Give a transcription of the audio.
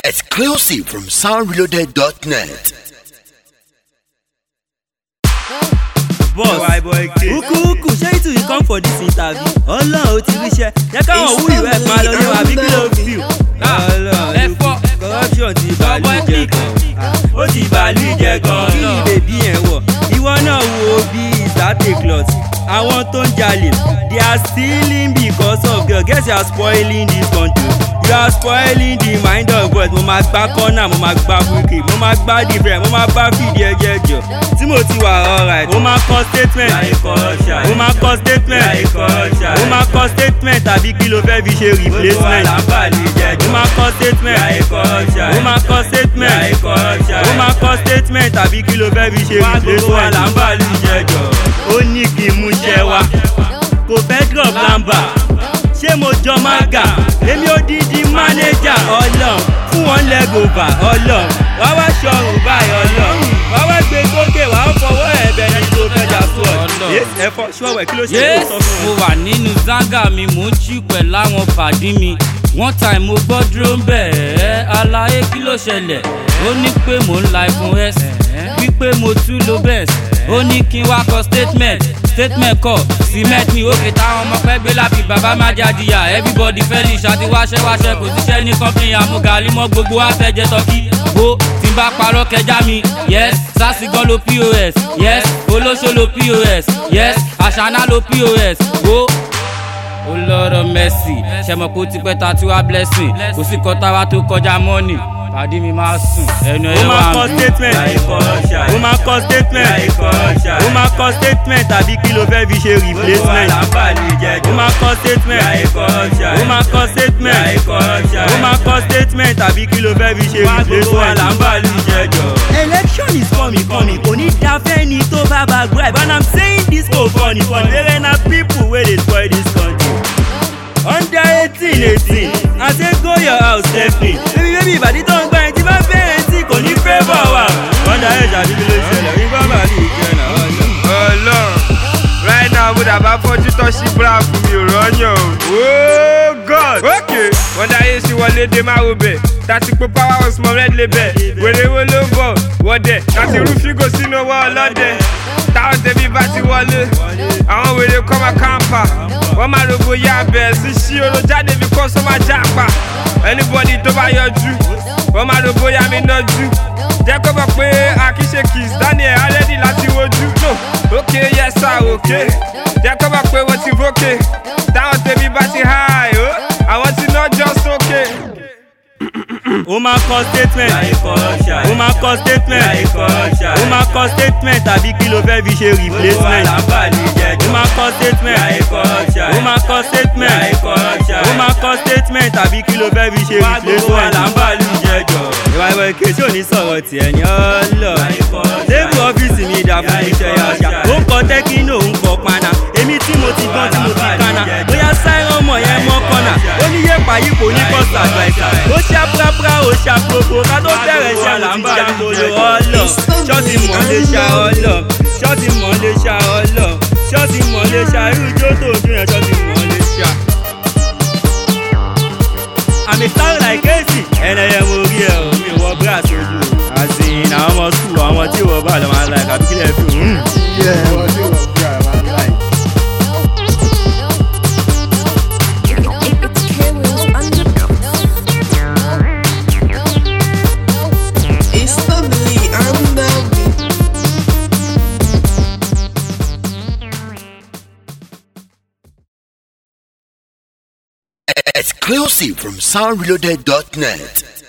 Exclusive from soundreloaded.net. boss uku uku ṣé ìtù yìí come for this interview ọlọ́run ó ti ríṣẹ́ jẹ́ káwọn wú ìwé ẹ̀ máa lọ ní wa bí kí ló fi ọlọ́run ẹ̀fọ́. corruption ti bàálù Ọwọ́ jẹ ẹ̀pì. gan ó ti bàálù jẹ gan kí ni bèbí yẹn wọ̀ ìwọ náà wo bí ìsàtè cloth àwọn tó ń jalè they are stealing because of girl guess you are spoiling this country you are spoiling the mind of boys mo máa gbá corner mo máa gbá búkì mo máa gbá different mo máa bá fìdí ẹjẹ jọ tí mo ti wà alright mo máa kọ statement mo máa kọ statement mo máa kọ statement tàbí kí ló fẹ́ fi ṣe replacement mo máa kọ statement mo máa kọ statement mo máa kọ statement tàbí kí ló fẹ́ fi ṣe replacement ó ní kí n mú ṣẹ́ wá kò fẹ́ drop number ṣé mo jọ mága èmi ò dídí mánéjà ọlọ́run fún wọn lẹ́gọ̀ọ́bà ọlọ́run wá wá ṣọrùn báyìí ọlọ́run wá wá gbé sókè wá fọwọ́ ẹ̀bẹ̀ ní tó fẹ́jà sọ Ọlọ́run. ẹ̀fọ́ ṣọ́wẹ̀ kí ló ṣe yes tó sọ fún mo wọn. wà nínú zanga mi mò ń jí pẹ̀lú àwọn pàdí mi one time mo gbọ́ dúró ń bẹ̀ ẹ́ aláyé kí ló ṣẹlẹ̀ ó ní pé mò ń la iphone s wípé mo tún lo best ó ní kí n wá kọ statement statement kọ cement mi òkè táwọn ọmọ pẹ́ gbé láfi bàbá má jàdìyà everybody fẹ́ lè ṣàti wáṣẹ́ wáṣẹ́ kò síṣẹ́ ní company àmúgalí mọ́ gbogbo àfẹ́jẹ́ tọ́kí bó tí n bá parọ́ kẹjá mi yes sásìgán lo pos yes olóṣó lo pos yes àṣàná lo pos wo ó lọ́rọ̀ mẹ́sì ṣẹmọ kó ti pẹ́ ta tí wá blessing kò sí kọ́ta wa tó kọjá mọ́nì pàdé mi máa sùn ẹnu ó ẹ̀ máa wà kọ mí. statement ó máa kọ statement ó máa kọ statement tàbí kí ló fẹ́ fi ṣe replacement ó máa kọ statement ó máa kọ statement ó máa kọ statement tàbí kí ló fẹ́ fi ṣe replacement. election is coming coming kò ní da fẹ́ni tó bá bá gripe and i'm saying this go funny funny wẹ́rẹ́ na people wey dey spoil this country under eighteen eighteen i say go your house definitely baby baby ìbàdí tó ń gbá ẹni tí bá bẹ̀rẹ̀ tí kò ní favour wa under age àdúgbò ló ṣẹlẹ̀ ní bábà ní ìjẹun àwọn ọ̀nà. ọlọ́run right now mo dàbá fọ́jú tọ́ sí bra fún mi ò rọ́yàn o. oh god ok wọ́n dáyé sí wọlé dé máa wo bẹ̀ tàti pé power house mọ red label wèrè wo ló ń bọ̀ wọ́dẹ̀ láti rú fígò sínú ọwọ́ ọlọ́dẹ táwọn tẹ̀bí bá ti wọlé àwọn wèrè kọ́ máa kàǹpà wọ́n máa rògbò ya bẹ̀ sí sí oró jáde bí kọ́ sọ́mà jápa anybody tó bá yọjú wọ́n máa rògbò ya mi nájú jẹ́ kó bọ̀ pé akíṣe kiss daniel already láti wojú no ok yes sir ok jẹ́ kó bọ̀ pé wọ́n ti vókè táwọn tèmi bá ti high o àwọn ti ná jọ sókè. ó máa kọ statement ó máa kọ statement ó máa kọ statement tàbí kí ló fẹ́ fi ṣe replacement ó máa kọ statement ó máa kọ statement ó máa kọ statement tàbí kí ló fẹ́ fi ṣe replacement. ìwà ìwà èké tí ò ní sọ̀rọ̀ tiẹ̀ ní ọlọ́ tébù ọ́fíìsì mi dà fún iṣẹ́ yàṣà ó ń kọ tẹ́kínò ó ń kọ paná èmi tí mo ti gbọ́n tí mo ti kaná bóyá sáírán ọmọ yẹn mọ́ kọ́nà ó ní yé pàyípo ní kọ́sà àgbàìsà ó ṣá púrápúrá ó ṣá gbogbo ká tó bẹ̀rẹ̀ ṣá mo ti já gbolo ọlọ́ ṣọ́ọ̀tì mọ̀ lè ṣá ọlọ́ ṣọ́ọ̀tì mọ̀ lè ṣá ọlọ́ ṣọ́ọ̀tì mọ̀ lè ṣá irú ijó tó dún yẹn ṣọ́ọ̀tì mọ̀ lè ṣá. àmì sáré láìkéèsì ẹnẹyẹ mo rí ẹ o mi wọ brass ojú àti àwọn ọmọ sùn àwọn tí wọ́n bá lọ́ máa ń láì kàbí kílẹ̀ fi hùn. It's lovely and lovely. Exclusive from soundreloaded.net.